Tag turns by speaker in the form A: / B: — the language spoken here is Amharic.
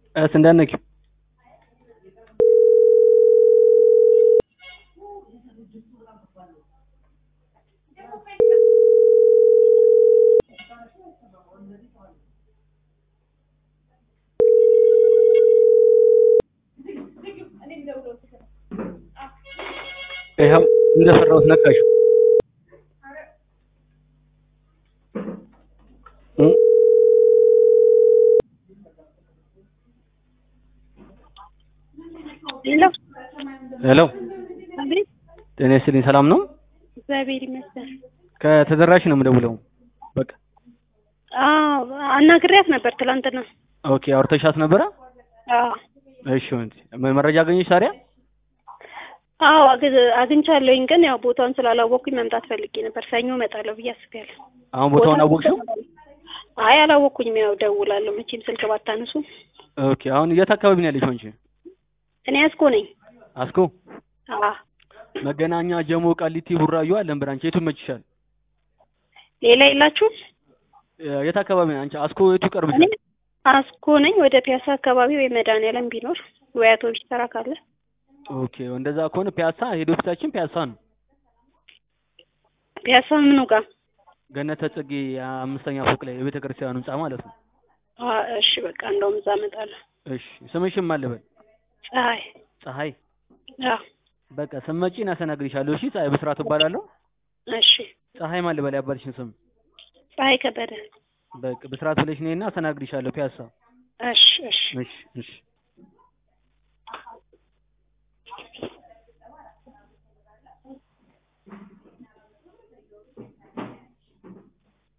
A: እስ እንዳትነኪው ይኸው እንደፈራሁት ነካሽው እ
B: ሄሎ
A: ሄሎ
B: አቤት።
A: ጤና ይስጥልኝ ሰላም ነው
B: እግዚአብሔር ይመስገን።
A: ከተደራሽ ነው የምደውለው በቃ
B: አዎ አናግሬያት ነበር ትላንትና።
A: ኦኬ አውርተሻት ነበረ
B: አዎ
A: እሺ ወንድ መረጃ አገኘሽ ታዲያ
B: አዎ አግ- አግኝቻለሁኝ፣ ግን ያው ቦታውን ስላላወቅኩኝ መምጣት ፈልጌ ነበር። ሰኞ እመጣለሁ ብዬ አስቤያለሁ።
A: አሁን ቦታውን አወቅሽው
B: አይ አላወቅኩኝም። ያው ደውላለሁ መቼም ስልክ ባታነሱ።
A: ኦኬ አሁን የት አካባቢ ነው ያለሽው አንቺ
B: እኔ አስኮ ነኝ።
A: አስኮ
B: አዎ
A: መገናኛ ጀሞ ቃሊቲ ቡራዩ አለን ብራንች የቱ ይመችሻል
B: ሌላ የላችሁም?
A: እ የት አካባቢ ነው አንቺ አስኮ የቱ
B: እኔ
A: ይቀርብሻል
B: አስኮ ነኝ። ወደ ፒያሳ አካባቢ ወይ መድኃኒዓለም ቢኖር ወይ አውቶቢስ ተራ ካለ
A: ኦኬ እንደዛ ከሆነ ፒያሳ ሄድ ኦፊሳችን ፒያሳ ነው
B: ፒያሳ ምኑ ጋር?
A: ገነተ ጽጌ አምስተኛ ፎቅ ላይ የቤተ ክርስቲያኑ ህንጻ ማለት ነው
B: አ እሺ በቃ እንደውም እዛ እመጣለሁ።
A: እሺ ስምሽም ማለበል
B: ፀሐይ
A: ፀሐይ
B: አዎ
A: በቃ ስመጪ እናስተናግድሻለሁ እሺ ፀሐይ ብስራት እባላለሁ
B: እሺ
A: ፀሐይ ማለበል ያባልሽን ስም
B: ፀሐይ ከበደ
A: በቃ ብስራት ብለሽ ነይና አስተናግድሻለሁ ፒያሳ
B: እሺ እሺ
A: እሺ እሺ